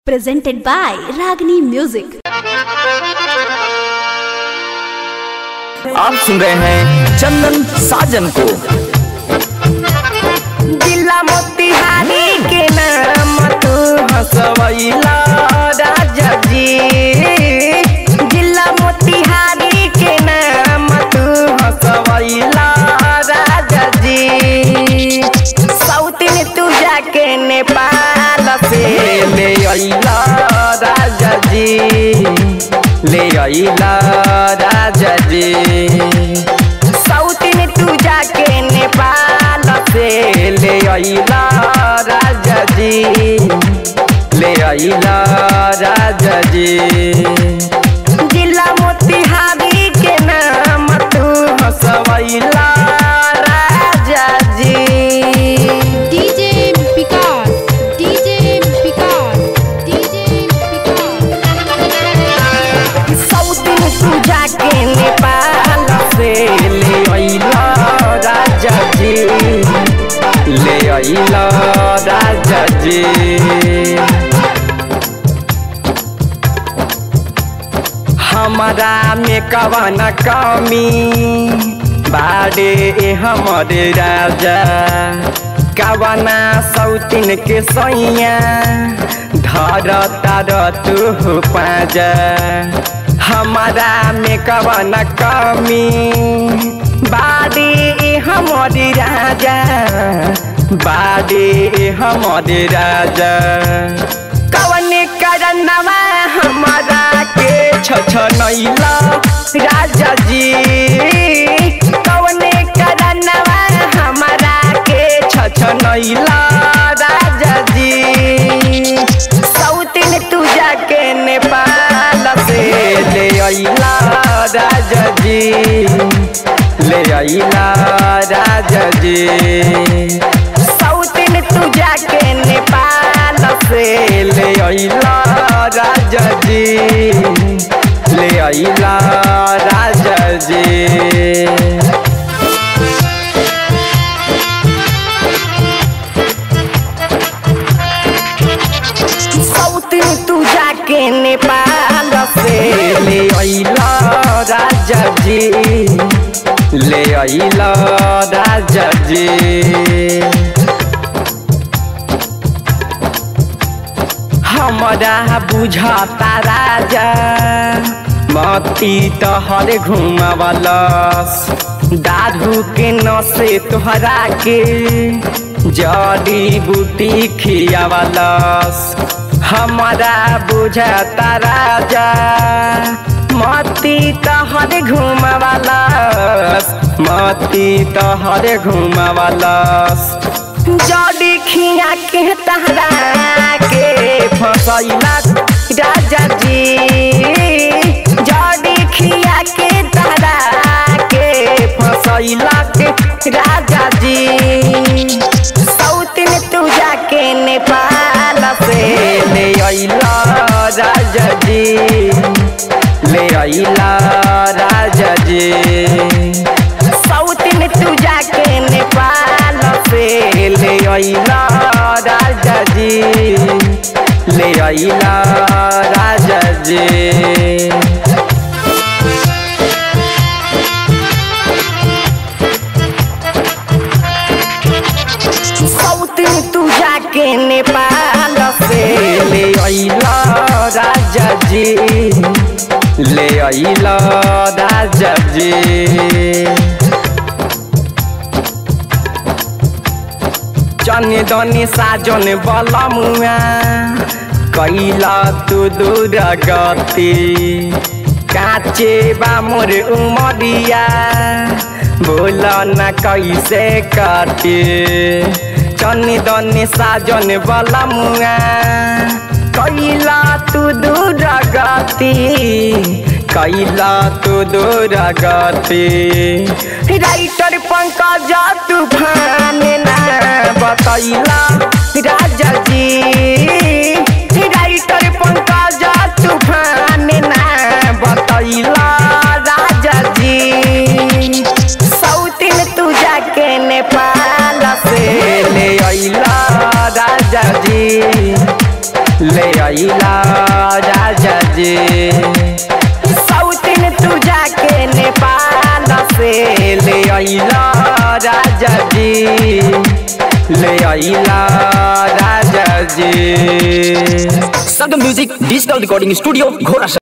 presented by Ragini Music. आप सुन रहे हैं चंदन साजन को जिला मोतिहारी के नाम तू हंसवैला राजा जी जिला मोतिहारी के नाम तू हंसवैला राजा जी सौतिन तू जाके नेपाल से ले अइला राजा जी ले अइला राजा जी सौतिन तू जाके नेपाल से ले अइला राजा जी ले अइला राजा जी जिला मोतिहारी के नाम तू हंसवैला राजा जी DJ Vikas, DJ Vikas, DJ Vikas. सौतिन तू जाके नेपाल से ले अइला राजा जी ले अइला राजा जी हमारा में कवन कमी बाड़े हमरे राजा कवना सौतिन के सैया धर तार तू पाजा हमारा में कवन कमी बाड़े हमरे राजा बाड़े हमरे राजा कवने करनवा हमारा के छछनैला राजा जी कवने करनवा हमारा के छछनैला राजा जी सौतिन तू जाके नेपाल से ले अइला राजा जी ले अइला राजा जी सौतिन तू जाके नेपाल से ले अइला राजा जी ले अइला राजा जी सौतिन तू जाके नेपाल से ले अइला राजा जी ले अइला राजा जी हमरा बुझता राजा मती तहर घुमावलस दारू के नसे तोहरा के जड़ी बूटी खियावलस हमरा बुझता राजा मती तहर घुमावलस मती तहर घुमावलस जड़ी खिया के तहरा के फसैला राजा जी जड़ी खिया के तहरा के फसैला के राजा जी सौतिन तू जाके नेपाल से ले अइला राजा जी ले अइला राजा जी सौतिन तू जाके नेपाल से ले अइला राजा जी ले अइला राजा जी सौतिन तू जाके नेपाल से ले अइला राजा जी ले अइला राजा जी जने दने साजन बलमुआ कैला तू दूर गति काचे बा मोर उमरिया बोल न कैसे काटे चने दने साजन बलमुआ कैला तू दूर गति कैला तू दूर गति राइटर पंकज तूफान ना बतैला राजा जी राइटर पंकज तूफान ना बतैला राजा जी सौतिन तू जाके नेपाल से ले अइला राजा जी ले आइला अइला राजा जी सौतिन तू जाके नेपाल से ले अइला राजा जी ले अइला राजा जी Sargam music digital recording studio घोड़ा